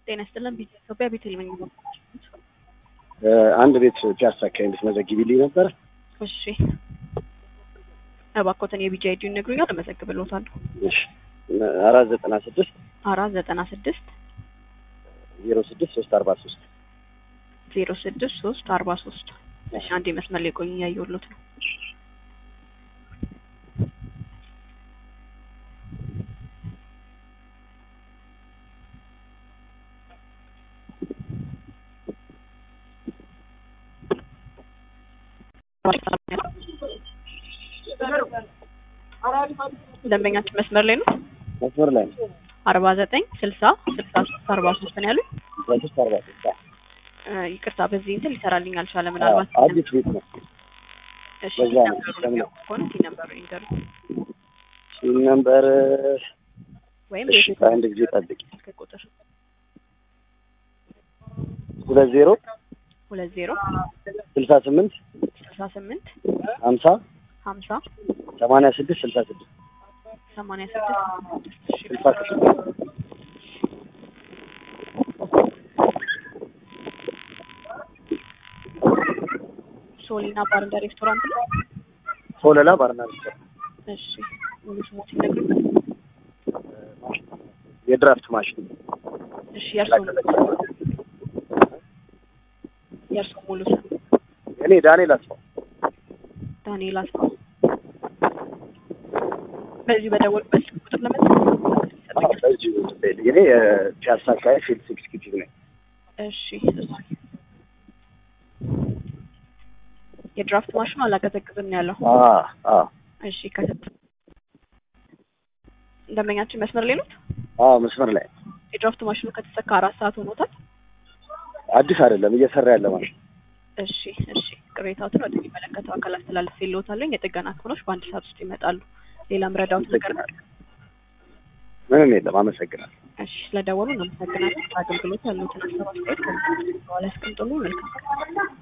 ጤና ይስጥልን። ቢት ኢትዮጵያ ቤተልሔም ነኝ። አንድ ቤት ፒያሳ አካባቢ እንድትመዘግቢልኝ ነበረ። እሺ እባክዎትን የቢጂ አይዲውን ይነግሩኛል፣ እመዘግብልዎታለሁ። እሺ አራት ዘጠና ስድስት አራት ዘጠና ስድስት ዜሮ ስድስት ሶስት አርባ ሶስት ዜሮ ስድስት ሶስት አርባ ሶስት እሺ አንዴ መስመር ላይ ቆዩ፣ እያየሁሎት ነው። ደንበኛችን መስመር ላይ ነው። መስመር ላይ ነው። አርባ ዘጠኝ ስልሳ ስልሳ ሶስት አርባ ሶስት ነው ያሉኝ። ሶስት አርባ ሶስት እ ይቅርታ በዚህ እንትን ሊሰራልኝ አልቻለም። ምናልባት አዲስ ቤት ነው። እሺ በዛ ነው ነበሩ የሚያውቁ ከሆነ ሲ ነበሩ ይንገሩ ሲም ነምበር ወይም እሺ የቤት አንድ ጊዜ ጠብቂ። ስልክ ቁጥር ሁለት ዜሮ ሁለት ዜሮ ስልሳ ስምንት ስልሳ ስምንት ሀምሳ ሀምሳ ሰማንያ ስድስት ስልሳ ስድስት ሰማንያ ስድስት እሺ ስልሳ ስድስት ሶሊና ባርና ሬስቶራንት ነው። ሶለላ ባርና ሬስቶራንት እሺ ሙሉ ስሞት ይነግሩኛል። የድራፍት ማሽን እሺ የእርሶ የእርሶ ሙሉ ስም እኔ ዳንኤል አስፋው ዳንኤል አስፋው። በዚህ በደወልበት ስልክ ቁጥር ለመጠቀም አዎ፣ በዚሁ እኔ የፒያሳ አካባቢ ፊልድ ኤግዚኪዩቲቭ ነኝ። እሺ እሺ። የድራፍት ማሽኑ አላቀዘቅዝም ነው ያለው። አዎ አዎ እሺ ከሰጥ ደንበኛችን መስመር ላይ ነው። አዎ መስመር ላይ የድራፍት ማሽኑ ከተሰካ አራት ሰዓት ሆኖታል። አዲስ አይደለም እየሰራ ያለ ማሽን እሺ እሺ። ቅሬታዎትን ወደሚመለከተው አካል አስተላልፌልዎታለሁ። የጥገና ክፍሎች በአንድ ሰዓት ውስጥ ይመጣሉ። ሌላ ምረዳዎት ነገር ካለ? ምንም የለም። አመሰግናለሁ። እሺ ስለደወሉ እናመሰግናለን። አገልግሎት ያሉትን ሀሳብ አስተያየት ከዚህ በኋላ ያስቀምጡልን። መልካም